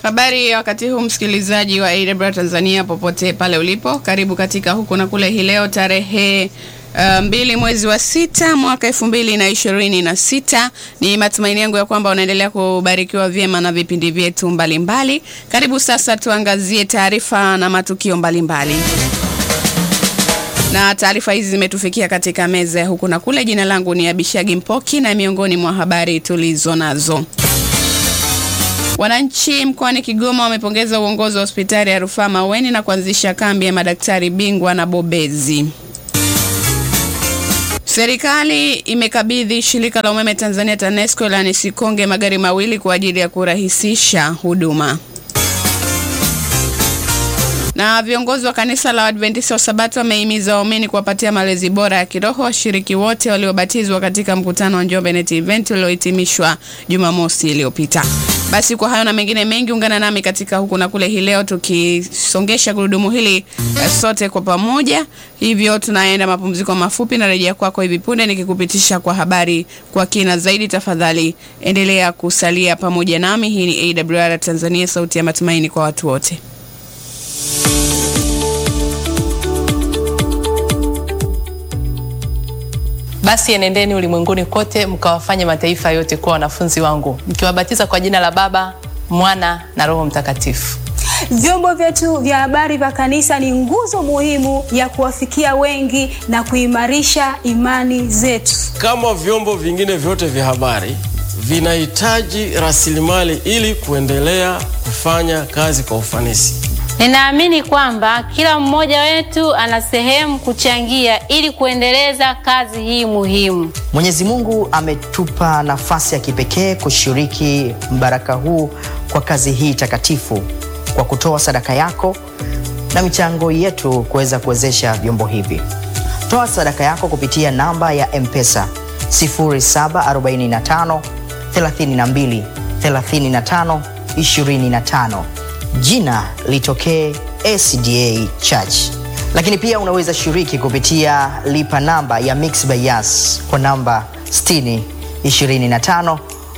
Habari ya wakati huu msikilizaji wa AWR Tanzania popote pale ulipo, karibu katika huku na kule. Hii leo tarehe uh, mbili mwezi wa sita mwaka elfu mbili na ishirini na sita. Ni matumaini yangu ya kwamba unaendelea kubarikiwa vyema na vipindi vyetu mbalimbali. Karibu sasa tuangazie taarifa na matukio mbalimbali mbali. Na taarifa hizi zimetufikia katika meza ya huku na kule. Jina langu ni Abishagi Mpoki na miongoni mwa habari tulizo nazo Wananchi mkoani Kigoma wamepongeza uongozi wa hospitali ya rufaa Maweni na kuanzisha kambi ya madaktari bingwa na bobezi. Serikali imekabidhi shirika la umeme Tanzania TANESCO la Sikonge magari mawili kwa ajili ya kurahisisha huduma. Na viongozi wa kanisa la Adventista wa Sabato wamehimiza waumini kuwapatia malezi bora ya kiroho washiriki wote waliobatizwa katika mkutano wa Njombe Net Event uliohitimishwa Jumamosi iliyopita. Basi kwa hayo na mengine mengi, ungana nami katika huku na kule hii leo tukisongesha gurudumu hili sote kwa pamoja. Hivyo tunaenda mapumziko mafupi na rejea kwako hivi punde nikikupitisha kwa habari kwa kina zaidi. Tafadhali endelea kusalia pamoja nami. Hii ni AWR Tanzania, sauti ya matumaini kwa watu wote. Basi enendeni ulimwenguni kote mkawafanye mataifa yote kuwa wanafunzi wangu mkiwabatiza kwa jina la Baba, Mwana na Roho Mtakatifu. Vyombo vyetu vya habari vya kanisa ni nguzo muhimu ya kuwafikia wengi na kuimarisha imani zetu. Kama vyombo vingine vyote vya habari vinahitaji rasilimali ili kuendelea kufanya kazi kwa ufanisi. Ninaamini kwamba kila mmoja wetu ana sehemu kuchangia ili kuendeleza kazi hii muhimu. Mwenyezi Mungu ametupa nafasi ya kipekee kushiriki mbaraka huu kwa kazi hii takatifu kwa kutoa sadaka yako na michango yetu kuweza kuwezesha vyombo hivi. Toa sadaka yako kupitia namba ya M-Pesa 0745 32 35 25 jina litokee SDA Church. Lakini pia unaweza shiriki kupitia lipa namba ya Mixx by Yas kwa namba 60 25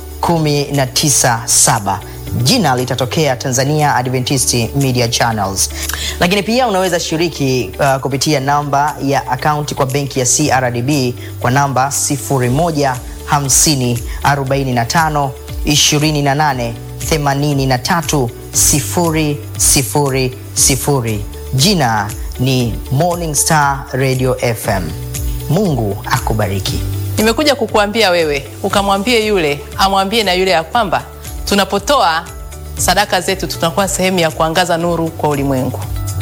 197 jina litatokea Tanzania Adventist Media Channels. Lakini pia unaweza shiriki uh, kupitia namba ya akaunti kwa benki ya CRDB kwa namba 01 50 45 28 83 sifuri, sifuri, sifuri. Jina ni Morning Star Radio FM. Mungu akubariki. Nimekuja kukuambia wewe ukamwambie yule amwambie na yule ya kwamba tunapotoa sadaka zetu tunakuwa sehemu ya kuangaza nuru kwa ulimwengu.